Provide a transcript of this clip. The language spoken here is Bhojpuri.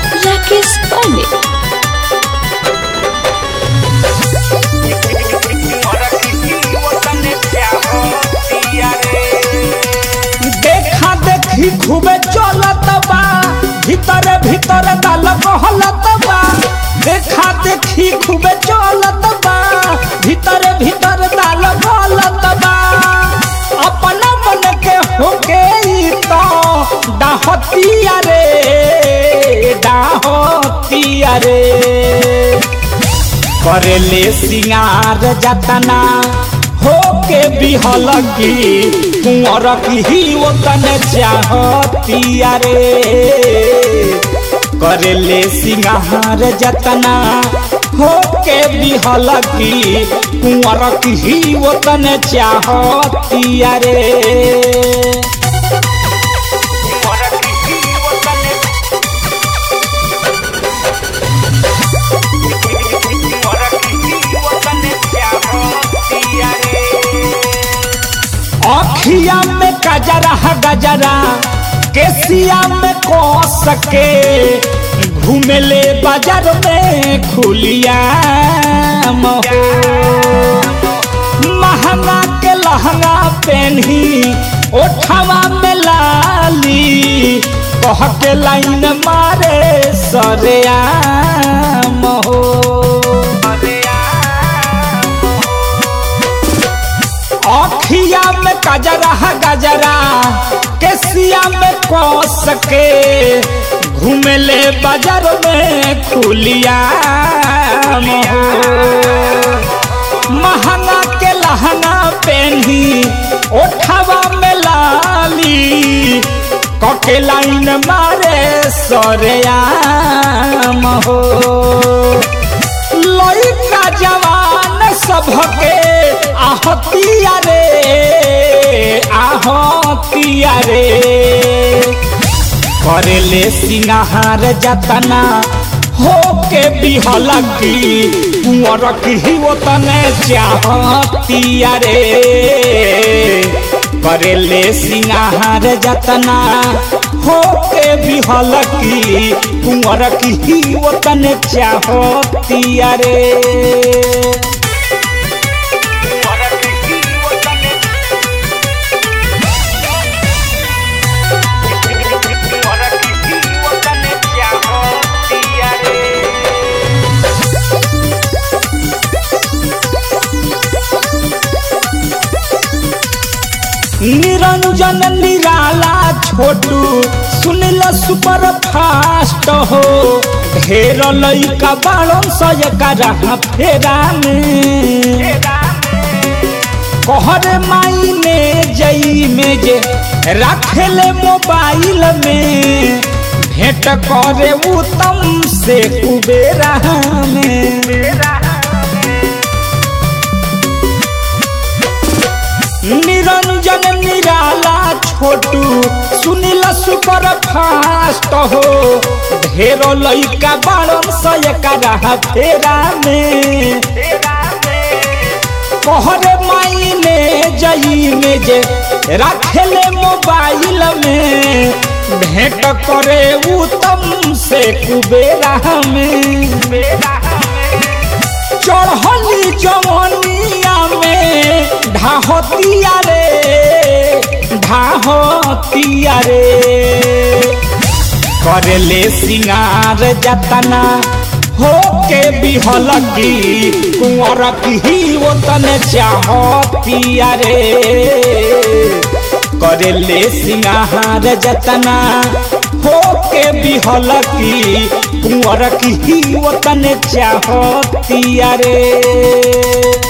Rakesh Pandey. देखा देखी खूबे चलत बा भीतर भीतर दाल कहलत बा देखा देखी खूबे चलत बा भीतर भीतर दाल कहलत बा अपना मन के होके ई तो डाहतिया रे डाहतिया रे करेले सिंगार जतना होके बिहल की कुंवर की ओतन चाहतिया रे करेले सिंगार जतना होके बिहल की कुंवर की ओतन चाहतिया रे अखिया में गजरा गजरा केसिया में को सके घूमेले बाजार में खुलिया महो महंगा के लहंगा पहनी ओठवा में लाली कह के लाइन मारे सरेया महो अखिया में गजरा गजरा केसिया में कस के घूमेले बाजार में खुलिया महो महंगा के लहंगा पहनी ओठवा में लाली कके लाइन मारे सरेया महो लइका जवान सबके आहतिया रे आहतिया रे करेले सिंगार जतना होके बिहल की कुंवर की ओतने चाहतिया रे करेले सिंगार जतना होके बिहल की कुंवर की ओतने चाहतिया रे निरंजन निराला छोटू सुनिल सुपर फास्ट हो ढेर लइका बाड़न सय करा फेरा में कहरे माई में जई में जे रखेले मोबाइल में भेंट करे उत्तम से कुबेरा में निरंजन निराला छोटू सुनिल सुपर फास्ट हो ढेर लइका बाड़न सय करा फेरा में कहरे माई ने जई में जे रखेले मोबाइल में भेंट करे उत्तम से कुबेरा में चढ़ली जवनिया में ढाहतिया रे ढाहतिया रे करेले सिंगार जतना होके बिहल की कुंवर की ओतन चाहतिया रे करेले सिंगार जतना होके बिहल की कुंवर की ओतन चाहतिया रे